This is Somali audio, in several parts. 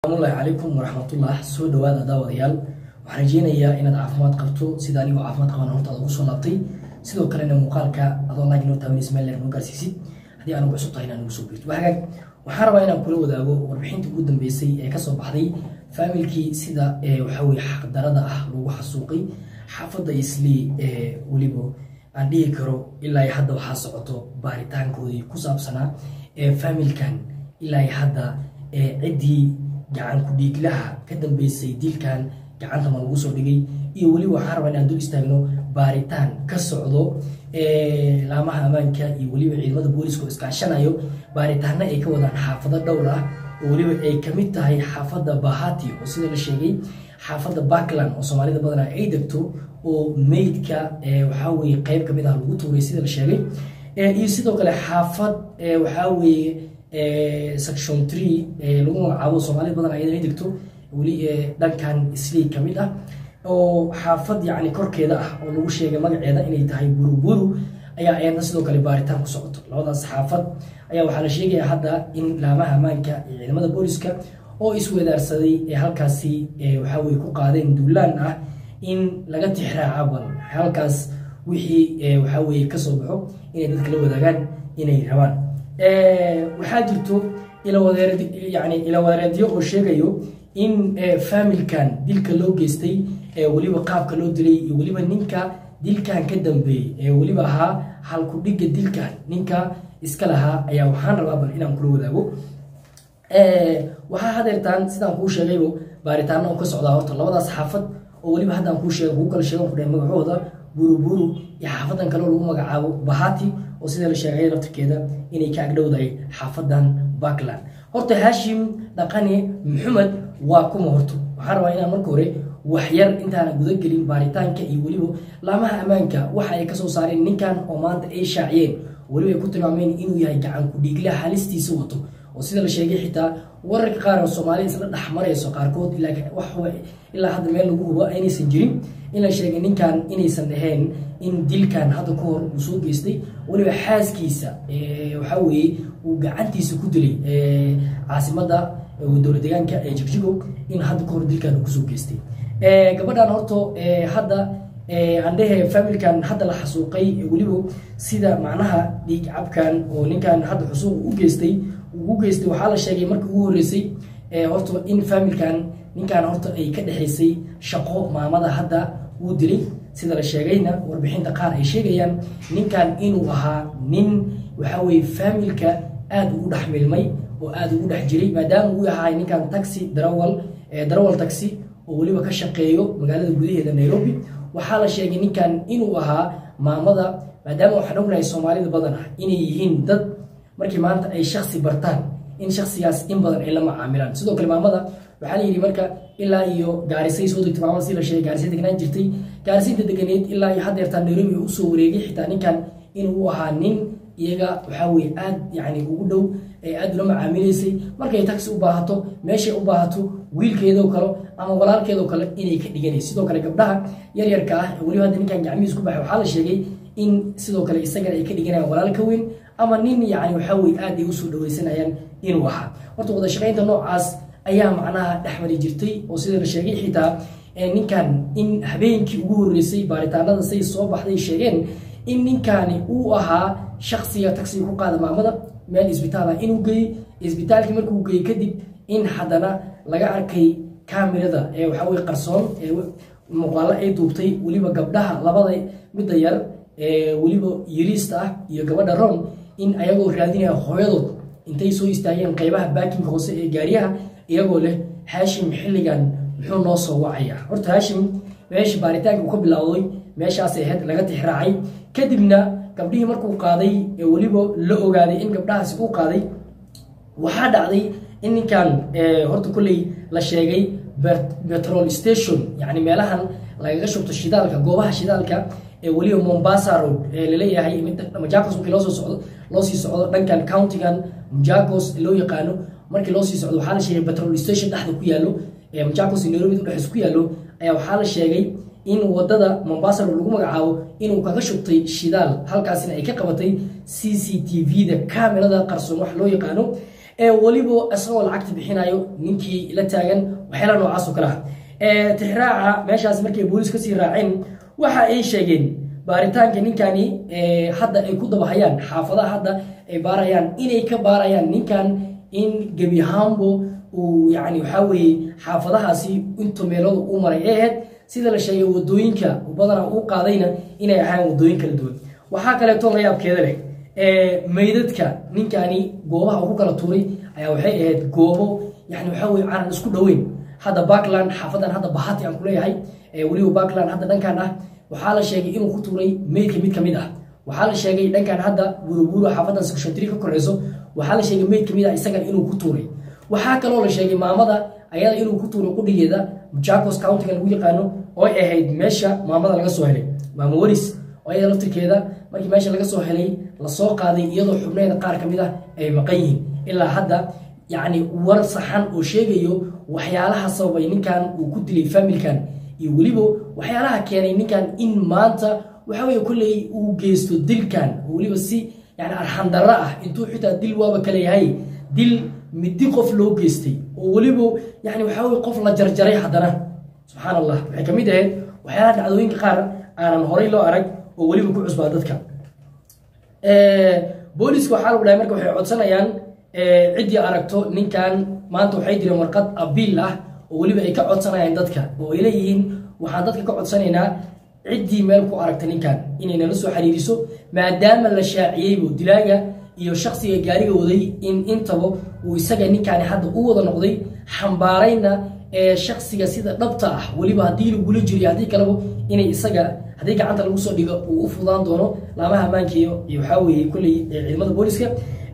salaamullaahi calaykum waraxmatullah soo dhawaada daawadayaal waxaan rajeynayaa inaad caafimaad qabto sida anigoo caafimaad qabaan horta aad ugu soo laabtay sidoo kalena muuqaalka adoo like noo taabanaysa meel leer noo gaarsiisid haddii aan ugu cusub tahay inaan ugu soo biirto waa hagaag waxaan rabaa inaan kula wadaago warbixinta ugu dambeysay ee kasoo baxday faamilkii sida waxaa weye xaqdarada ah lagu xasuuqay xaafadda islii ee weliba aan dhihi karo ilaa hadda waxaa socoto baaritaankoodii ku saabsanaa ee faamilkan ilaa hadda ciddii gacan ku-dhiiglaha ka dambeysay dilkan gacanta ma lagu soo dhigay iyo weliba waxaan rabaa inaan dul istaagno baaritaan ka socdo laamaha ammaanka iyo weliba ciidamada booliska oo iskaashanayo baaritaano ay ka wadaan xaafado dhowr ah oo weliba ay kamid tahay xaafadda bahati oo sida la sheegay xaafadda backland oo soomaalida badanaa ay degto oo meydka waxaa weye qeyb kamid ah lagu tuuray sida la sheegay iyo sidoo kale xaafad waxaa weeye section tree lagu magacaabo soomaalida badan ayadana ay degto weli dhankan islii ka mid ah oo xaafad yacni korkeeda ah oo lagu sheegay magaceeda inay tahay buruburu ayaa ayadna sidoo kale baaritaan ku socoto labadaas xaafad ayaa waxaa la sheegaya hadda in laamaha ammaanka iyo ciidamada booliska oo iswedaarsaday ee halkaasi waxaa weye ku qaadeen duulaan ah in laga tixraaca bal halkaas wixii waxaa weye kasoo baxo inay dadka la wadaagaan inay rabaan waxaa jirto yani ilawareedyo oo sheegayo in faamilkan dilka loo geystay weliba qaabka loo dilay iyo weliba ninka dilkan ka dambeeyey ee weliba ahaa halkudhiga dilkan ninka iska lahaa ayaa waxaan rabaa bal inaan kula wadaago waxaa hadeertaan sidaan kuu sheegaybo baaritaano oo ka socdaa horta labadaas xaafad oo weliba haddaan kuu sheega kuu kala sheegan kudhahay magacooda buruburu iyo xaafadan kaleo lagu magacaabo bahati oo sida la sheegay laftirkeeda inay ka agdhowdahay xaafadan backland horta haashim dhaqane maxamed waa kuma horto waxaan rabaa inaan marka hore waxyar intaana gudagelin baaritaanka iyo weliba laamaha ammaanka waxa ay kasoo saareen ninkan oo maanta ay shaaciyeen weliba ay ku tilmaameen inuu yahay gacan ku-dhiigla halistiisa wato oo sida la sheegay xitaa wararka qaar oo soomaalida isla dhex marayso qaarkood ilaa hadda meel lagu hubo aynaysan jirin in la sheegay ninkan inaysan ahayn in dilkan hadda ka hor uu soo geystay weliba xaaskiisa waxaa weeye uu gacantiisa ku dilay caasimadda dowlad deegaanka ee jigjigo in hadda ka hor dilkan uu kusoo geystay gabadhan horto hadda andhehe familkan hadda la xasuuqay weliba sida macnaha dhiig cabkan oo ninkan hadda xusuuq u geystay ugu geystay waxaa la sheegay markii ugu horreysay horta in familkan ninkan horta ay ka dhexaysay shaqo maamada hadda uu dilay sida la sheegayna warbixinta qaar ay sheegayaan ninkan inuu ahaa nin waxaa weye faamilka aada ugu dhex milmay oo aada ugu dhex jiray maadaama uu ahaa ninkan taxi darawal darawal taxi oo weliba ka shaqeeyo magaalada gudaheeda nairobi waxaa la sheegay ninkan inuu ahaa maamada maadaama waxaan ognahay soomaalida badan ah inay yihiin dad markii maanta ay shaksi bartaan in shaksigaas in badan ay la macaamilaan sidoo kale maamada waxaa la yidhi marka ilaa iyo gaarisay soo degtay maamada si la sheegay gaarisay degnaan jirtay gaarisaynta deganeed ilaa iyo haddeertaan nairobi uu usoo wareegay xitaa ninkan inuu ahaa nin iyaga waxaa weye aad yani ugu dhow ee aada ula macaamilaysay markay taxi u baahato meeshay u baahato wiilkeedoo kale ama walaalkeedoo kale inay ka dhiganayso sidoo kale gabdhaha yaryarka ah weliba hadda ninkan gacmihiis ku baxay waxaa la sheegay in sidoo kale isagana ay ka dhiganayaan walaal ka weyn ama nin yani waxaa weye aad ay usoo dhaweysanayaan inuu ahaa horta wada shaqaynta noocaas ayaa macnaha dhexmari jirtay oo sida la sheegay xitaa ninkan in habeenkii ugu horreysay baaritaanada say soo baxday sheegeen in ninkani uu ahaa shaksiga taxiga ku qaada maamada meel isbitaal ah inuu geeyey isbitaalkii markuu geeyey kadib in haddana laga arkay kamirada ee waxaa weye qarsoon ee muuqaalo ay duubtay weliba gabdhaha labada midda yar ee weliba yiriista ah iyo gabadha rom in ayagoo raadinaya hooyadood intay soo istaageen qeybaha baakinka hoose ee gaariyaha iyagoo leh haashim xilligan muxuu noo soo wacaya horta haashim meesha baaritaanka uu ka bilowday meeshaasay ahayd laga tixraacay kadibna gabdhihii markuu qaaday ee weliba la ogaaday in gabdhahaasi uu qaaday waxaa dhacday in ninkan horta kolley la sheegay petrol station yani meelahan lagaga shubto shidaalka goobaha shidaalka ee weliba mombasa road ee laleeyahay majacos markii loosoo socdo loosii socdo dhankan countigan majacos loo yaqaano markii loosii socdo waxaa la sheegay petrol station dhexda ku yaallo ee majacos nairobi udhexdiisa ku yaallo ayaa waxaa la sheegay in wadada mombasa road lagu magacaabo inuu kaga shubtay shidaal halkaasina ay ka qabatay c c t v da camerada qarsoon wax loo yaqaano ee weliba isagoo lacagta bixinayo ninkii la taagan waxyaala noocaas oo kale ah tixraaca meeshaas markay booliis kasii raaceen waxa ay sheegeen baaritaanka ninkani hadda ay ku dabahayaan xaafadaha hadda ay baarayaan inay ka baarayaan ninkan in gebi ahaanbo uu yani waxaa weeye xaafadahaasi inta meeladu u maray ee ahayd sida la sheegay wadooyinka badana uu qaadayna inay ahaayeen wadooyin kala duwan waxaa kaleeto la yaabkeeda leh meydadka ninkani goobaha uu ku kala tuuray ayaa waxay ahayd goobo yani waxaa weye aanan isku dhoweyn hadda backland xaafadan hadda bahati aan kuleeyahay weliba backland hadda dhankan ah waxaa la sheegay inuu ku tuuray meydka mid kamid ah waxaa la sheegay dhankan hadda burubuuru xaafadan section ka koreyso waxaa la sheegay meyd kamid ah isagan inuu ku tuuray waxaa kaloo la sheegay maamada ayada inuu ku tuuray qudhigeeda jacos countiga lagu yaqaano oo ay ahayd meesha maamada laga soo helay maama waris oo ayada laftirkeeda markii meesha laga soo helay lasoo qaaday iyadoo xubneeda qaar ka mid ah ay maqan yihiin ilaa hadda yacni war saxan oo sheegayo waxyaalaha sababay ninkan uu ku dilay familkan iyo weliba waxyaalaha keenay ninkan in maanta waxa weye kolley uu geysto dilkan oo weliba si yani arxandarro ah intuu xitaa dil waaba kale yahay dil midi qof loo geystay oo weliba yani waxaa weye qof la jarjaray haddana subxaan allah waxay ka mid ahayd waxyaalaha dhacdooyinka qaar aanan horay loo arag oo weliba ku cusbaa dadka booliska waxaa lagu dhahay marka waxay codsanayaan ciddii aragto ninkan maanta waxay direen warqad abiil ah oo weliba ay ka codsanayaan dadka oo ay leeyihiin waxaan dadka ka codsanaynaa ciddii meel ku aragta ninkan inay nala soo xiriiriso maadaama la shaaciyeybu dilaaga iyo shaksiga gaariga waday in intaba uu isaga ninkaani hadda u wada noqday xambaarayna ee shaksiga sida dhabta ah weliba haddii lagula jiriyo haddii kaleba inay isaga haddii gacanta lagu soo dhigo uu u fudaan doono laamaha ammaankiiyo iyo waxaa weeye kolley ciidamada booliska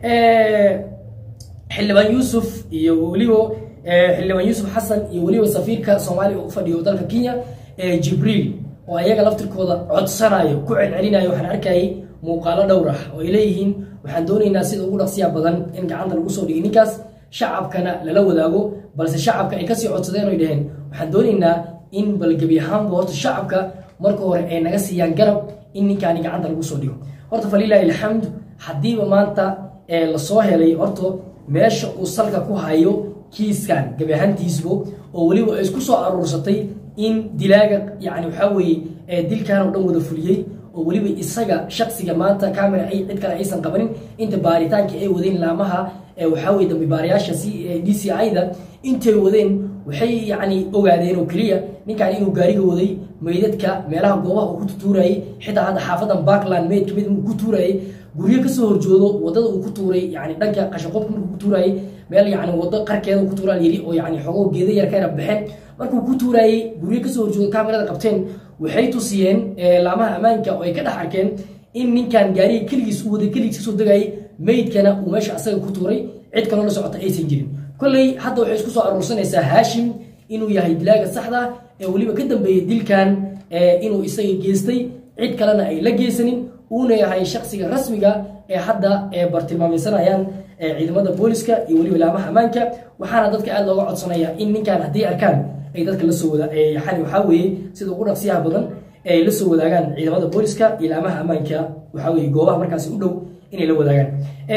xildhibaan yuusuf iyo weliba xildhibaan yuusuf xasan iyo weliba safiirka soomaaliya u fadhiyo dalka kenya jibriil oo ayaga laftirkooda codsanayo ku celcelinayo waxaan arkayay muuqaalo dhowr ah oo ay leeyihiin waxaan doonaynaa sida ugu dhaqsiya badan in gacanta lagu soo dhigay ninkaas shacabkana lala wadaago balse shacabka ay kasii codsadeen oy dhaheen waxaan doonaynaa in balgebi ahaanba horta shacabka marka hore ay naga siiyaan garab in ninkaani gacanta lagu soo dhigo horta falilaahi alxamd haddiiba maanta lasoo helay horta meesha uu salka ku hayo kiiskan gebi ahaantiisbo oo weliba ay isku soo aruursatay in dilaaga yani waxaa weeye dilkan oo dhan wada fuliyey oo weliba isaga shaksiga maanta camera ay cid kale aysan qabanin inta baaritaanka ay wadeen laamaha waxaa weye dambi baarayaasha d c i-da intay wadeen waxay yani ogaadeen oo keliya ninkan inuu gaariga waday meydadka meelaha goobaha uu ku tutuurayay xitaa hadda xaafadan backland meyd kamid uu ku tuurayay guryo kasoo horjoodo wadada uu ku tuuray yani dhanka qashaqobka markuu ku tuurayay meel yani wado qarkeeda ku tuuraa yiri oo yani xogo geeda yar ka yara baxeen markuu ku tuurayay guryo kasoo horjoodo kamerada qabteen waxay tusiyeen laamaha ammaanka oo ay ka dhex arkeen in ninkan gaariga keligiis u waday keligiis kasoo degayay meydkana uu meesha asaga ku tuuray cid kaloo la socota aysan jirin kolley hadda waxay isku soo aruursanaysaa haashim inuu yahay dilaaga saxda ee weliba ka dambeeyey dilkan inuu isaga geystay cid kalena ay la geysanin uuna yahay shaksiga rasmiga ee hadda bartilmaamaysanayaan ciidamada booliska iyo weliba laamaha ammaanka waxaana dadka aada looga codsanaya in ninkan haddii arkaan ay dadka lasoo wada yani waxaa weeye sida ugu dhaqsiyaha badan ay la soo wadaagaan ciidamada booliska iyo laamaha ammaanka waxaa weye goobaha markaasi u dhow inay la wadaagaan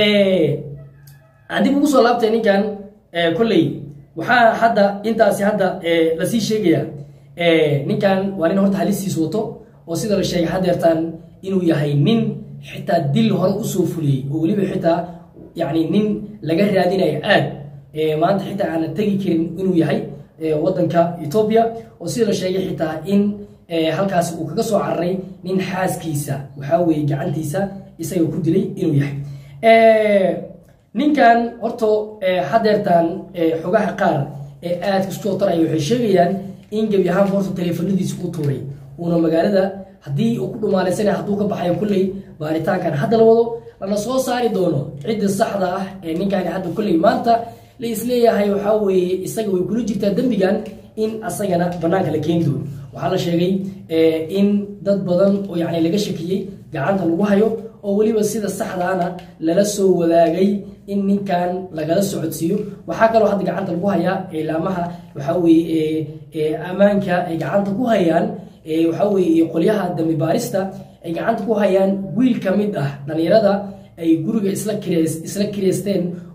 haddii ugu soo laabtay ninkan kolley waxaa hadda intaasi hadda lasii sheegaya ninkan waa nin horta halistiis wato oo sida la sheegay hadeertaan inuu yahay nin xitaa dil hore usoo fuliyey oo weliba xitaa yani nin laga raadinayo aad maanta xitaa aanan tegi karin inuu yahay wadanka etoobiya oo sida la sheegay xitaa in halkaasi uu kaga soo cararay nin xaaskiisa waxaa weeye gacantiisa isaga ku dilay inuu yahay ninkan horta hadeertaan xogaha qaar ee aadka isku taraya waxay sheegayaan in gebi ahaan horta taleefanadiisa u tuuray uuna magaalada haddii uu ku dhumaalaysanaya hadduu ka baxayo kulley baaritaankan hadda la wado lana soo saari doono cidda saxda ah ee ninkaani hadda kulley maanta la isleeyahay waxaa weeye isaga way kula jirtaa dembigan in asagana banaanka la keeni doono waxaa la sheegay in dad badan oo yani laga shakiyey gacanta lagu hayo oo weliba sida saxdaana lala soo wadaagay in ninkan lagala socodsiiyo waxaa kaloo hadda gacanta lagu hayaa laamaha waxaa weye ammaanka ay gacanta ku hayaan waxaa weye qolyaha dambi baarista ay gacanta ku hayaan wiil ka mid ah dhalinyarada ay guriga isla isla kireysteen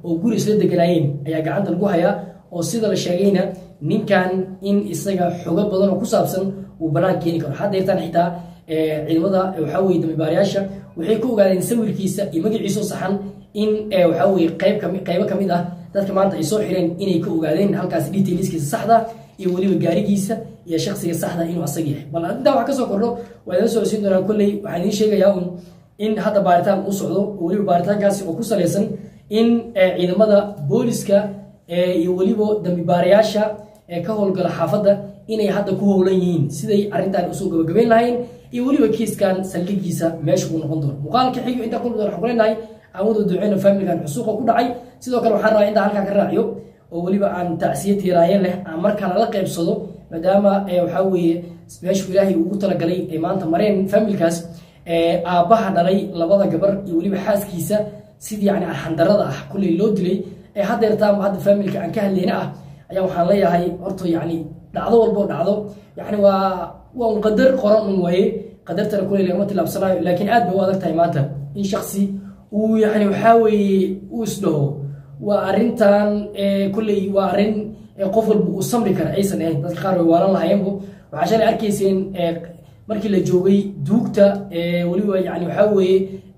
oo guri isla deganaayeen ayaa gacanta lagu hayaa oo sida la sheegayna ninkan in isaga xogo badan oo ku saabsan uu banaan keeni karo hadda yartaan xitaa ciidamada waxaa weye dambibaarayaasha waxay ku ogaadeen sawirkiisa iyo magaciisao saxan in waxaa weye qayb kami qaybo kamid ah dadka maanta ay soo xireen inay ka ogaadeen halkaas detailskiisa saxda iyo weliba gaarigiisa iyo shaksiga saxda inuu asag yahay bal intaa wax kasoo kordho waa idin socodsiin doonaa kolley waxaan idiin sheegayaa un in hadda baaritaan uu socdo oo weliba baaritaankaasi oo ku salaysan in ciidamada booliska iyo weliba dambibaarayaasha ka howlgala xaafadda inay hadda ku howlan yihiin siday arrintan usoo gabagabeyn lahayn iyo weliba kiiskan saldhigiisa meesha uu noqon doono muuqaalka xigo intaa kulmi doon waxaan ku leenahay aawada duceyna faamilkan xusuuqa ku dhacay sidoo kale waxaan rabaa intaa halkaa ka raaciyo oo weliba aan tacsiya tiiraaye leh aan markaa lala qaybsado maadaama waxaa weeye meeshuu ilaahay ugu talagalay ay maanta mareen faamilkaas aabbaha dhalay labada gabar iyo weliba xaaskiisa sidii yani arxandarada ah kulley loo dilay ee haddeertaanba hadda faamilka aan ka hadlayna ah ayaa waxaan leeyahay horta yani dhacdo walboo dhacdo yani waa waa un qadar qoran un waaye qadartana kulley lagama tilaabsanayo laakiin aad bay u adag tahay maanta in shaksi uu yani waxaa weeye uu isdhaho waa arrintan kulley waa arrin qof walba uu samri kara aysan ahayn dadka qaar way waalan lahayenbo waxaa shalay arkayseen markii la joogay duugta weliba yani waxaa weeye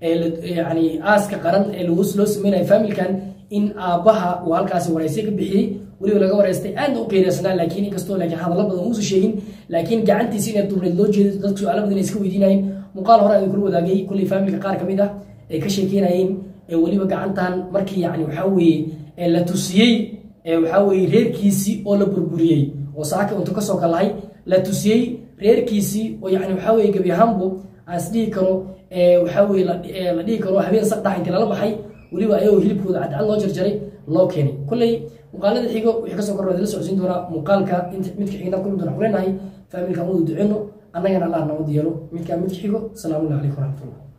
yani aaska qaran ee loo sameynayo faamilkan in aabbaha uu halkaasi wareysyo ka bixiyey weliba laga wareystay aadna u qeyrasnaa laakiin inkastoo laakiin hadallo badan uusa sheegin laakiin gacantiisi inay dubneed loo jeedo dadku su-aalo badan iska weydiinayeen muuqaal hore ayuu kula wadaagay kulley faamilka qaar kamid ah ay ka sheekeynayeen weliba gacantan markii yani waxaa weeye la tusiyey waxaa weeye reerkiisii oo la burburiyey oo saaka untu kasoo kalahay la tusiyey reerkiisii oo yani waxaa weye gebi ahaanbo aan isdhihi karo waxaa weye la dhihi karo habeen saqdax inti lala baxay weliba ayagoo hilibkooda cadcad loo jarjaray loo keenay kolley muuqaalada xigo wixii kasoo korro la socodsiin doonaa muuqaalka midka xigna kulmi doona kuleenahay faamilka wadu duceyno annagana allah nabad yeelo midkaa midka xigo asalaamu calaykum waraxmatullah